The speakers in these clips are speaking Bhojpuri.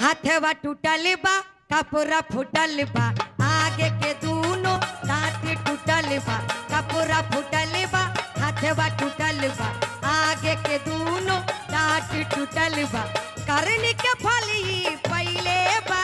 हाथवा टूटल बा कपड़ा फूटल बा आगे के दूनो दांत टूटल बा कपड़ा फूटल बा हाथवा टूटल बा आगे के दूनो दांत टूटल बा करनी के फल ही पहले बा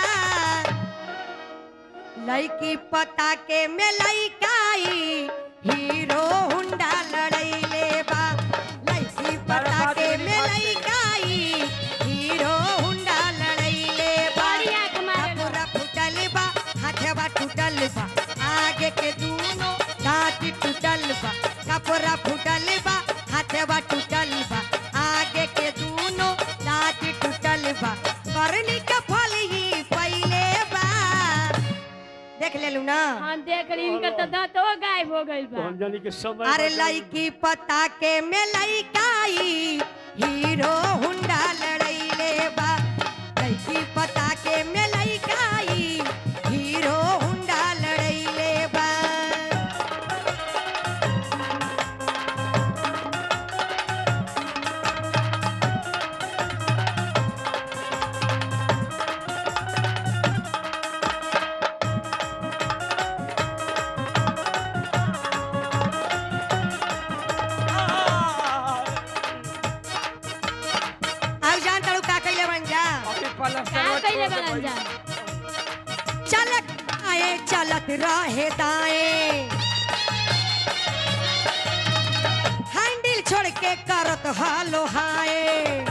लड़की पता के में लड़काई हीरो हुंडा लड़ैले बा लड़की पता के में लड़काई हीरो हुंडा लड़ैले बा बढ़िया कमाल बा। कपड़ा फूटल बा हाथवा टूटल बा आगे के दूनो दांत टूटल बा कपड़ा फूटल बा हाथवा टूटल बा आगे के दूनो दांत टूटल बा करनी के फल ही पहले बा देख लेलू ना हाँ देख रही इनका तो दांतो गायब हो गइल तो बा हम जानी कि समय अरे बदल- लड़की पता के में लड़काई हीरो हुंडा लड़ैले बा लड़की पता के में लड़काई हीरो हुंडा लड़ैले बा अब जान तड़ू का कैले बन जा अभी पलस्तर का में कइले छोड़ बनल दे जा चलत आए चलत रहे दाएं हैंडल छोड़ के करत हालो हाय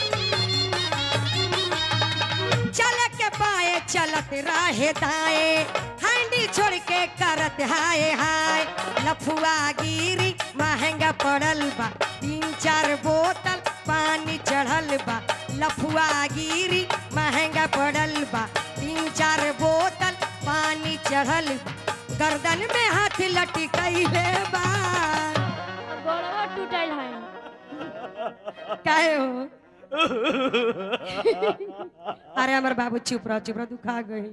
चल के पाए चलत रहे दाएं हैंडल छोड़ के करत हाय हाय लफुआ गिरी महंगा पड़ल बा तीन चार बोतल पानी चढ़ल बा लफुआ गिरी महंगा पड़ल बा तीन चार बोतल पानी चढ़ल बा गर्दन में हाथ लटकैले बा गोड़वा टूटल है काहे हो अरे हमर बाबू चुप रह चुप रह दुखा गई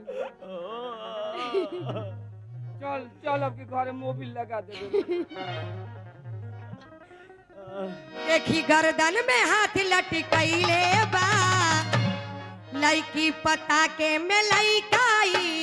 चल चल अब के घरे मोबिल लगा दे देखी गर्दन में हाथ लटकैले बा लड़की पता के में लइकाई